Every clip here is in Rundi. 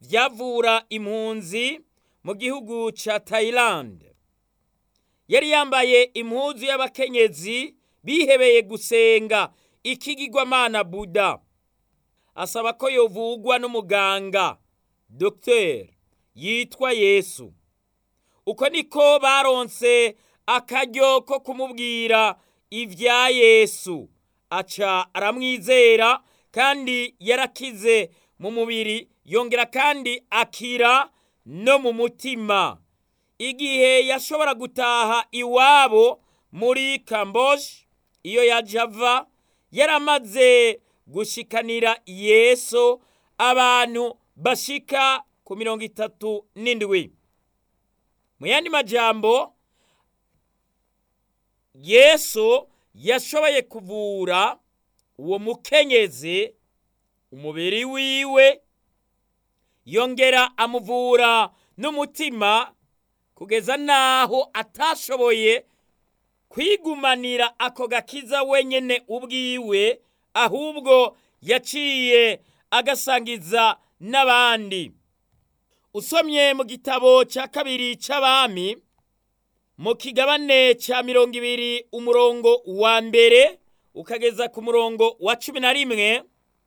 vyavura impunzi mu gihugu ca Thailand yari yambaye impuzu y'abakenyezi bihebeye gusenga ikigirwamana Buda asaba ko yovugwa n'umuganga Dr yitwa Yesu uko niko baronse akaryo ko kumubwira ivya Yesu aca aramwizera kandi yarakize mu mubiri yongera kandi akira no mu mutima igihe yashobora gutaha iwabo muri Camboge iyo yaje ava yaramaze gushikanira Yesu abantu bashika ku mirongo itatu n'indwi mu yandi majambo Yesu yashoboye kuvura uwo mukenyezi umubiri wiwe yongera amuvura n'umutima kugeza naho atashoboye kwigumanira ako gakiza wenyene ubwiwe ahubwo yaciye agasangiza n'abandi usomye mu gitabo cya kabiri c'abami mu kigabane cya mirongo ibiri umurongo wa mbere ukageza ku murongo wa cumi na rimwe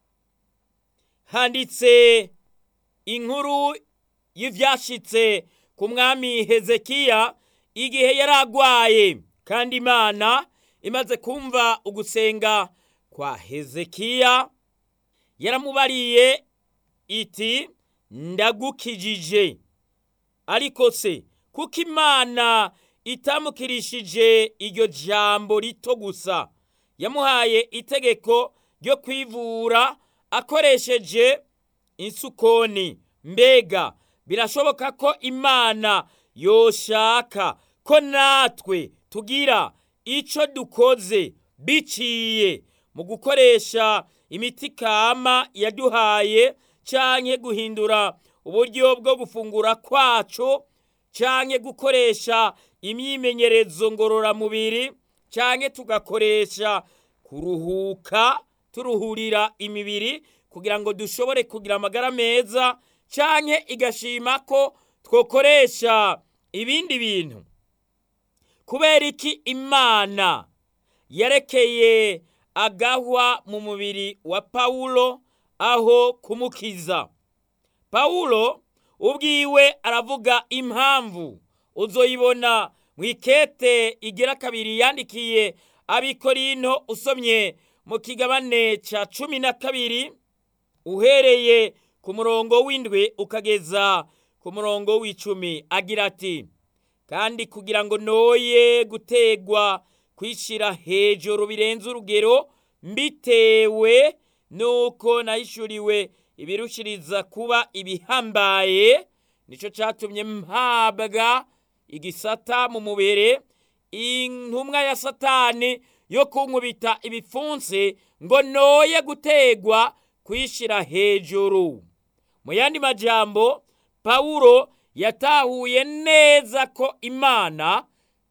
handitse inkuru y'ivyashitse ku mwami hezekiya igihe yari agwaye kandi imana imaze kumva ugusenga kwa hezekiya yaramubariye iti ndagukijije ariko se kuko imana itamukirishije iryo jambo rito gusa yamuhaye itegeko ryo kwivura akoresheje insukoni mbega birashoboka ko imana yoshaka ko natwe tugira ico dukoze biciye mu gukoresha imiti kama yaduhaye canke guhindura uburyo bwo gufungura kwacu canke gukoresha imyimenyerezo ngororamubiri canke tugakoresha kuruhuka turuhurira imibiri kugira ngo dushobore kugira amagara meza canke igashima ko twokoresha ibindi bintu kubera iki imana yarekeye agahwa mu mubiri wa pawulo aho kumukiza pawulo ubwiwe aravuga impamvu uzoyibona mu ikete igira kabiri yandikiye abikorinto usomye mu kigabane ca cumi na kabiri uhereye ku murongo w'indwi ukageza ku murongo w'icumi agira ati kandi kugira ngo noye gutegwa kwishira hejuru birenze urugero mbitewe nuko nahishuriwe ibirushiriza kuba ibihambaye nico catumye mpabwa igisata mu mubere intumwa ya satani yo kunkubita ibipfunsi ngo noye gutegwa kwishira hejuru mu yandi majambo pawulo yatahuye neza ko imana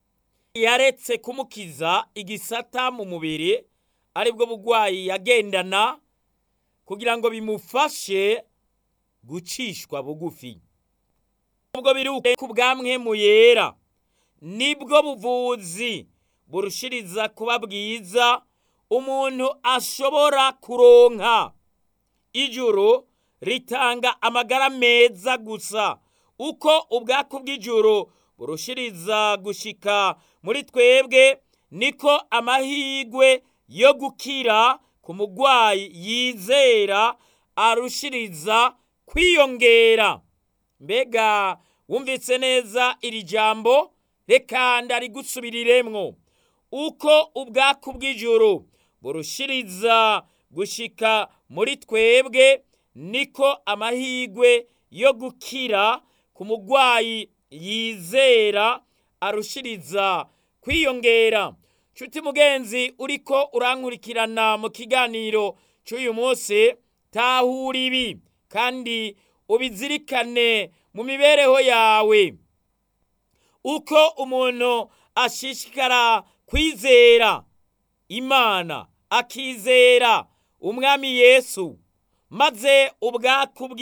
yaretse kumukiza igisata mu mubiri aribwo bugwayi yagendana kugira ngo bimufashe gucishwa bugufi ubwo biri ku bwamwemu yera nibwo buvuzi burushiriza kuba bwiza umuntu ashobora kuronka ijuru ritanga amagara meza gusa uko ubwaku bw'ijuru burushiriza gushika muri twebwe niko amahigwe yo gukira ku mugwayi yizera arushiriza kwiyongera mbega wumvise neza iri jambo reka ndarigusubiriremwo uko ubwaku bw'ijuru burushiriza gushika muri twebwe niko amahigwe yo gukira ku mugwayi yizera arushiriza kwiyongera nshuti mugenzi uriko urankurikirana mu kiganiro cy'uyu munsi tahura ibi kandi ubizirikane mu mibereho yawe uko umuntu ashishikara kwizera imana akizera umwami yesu maze ubwaku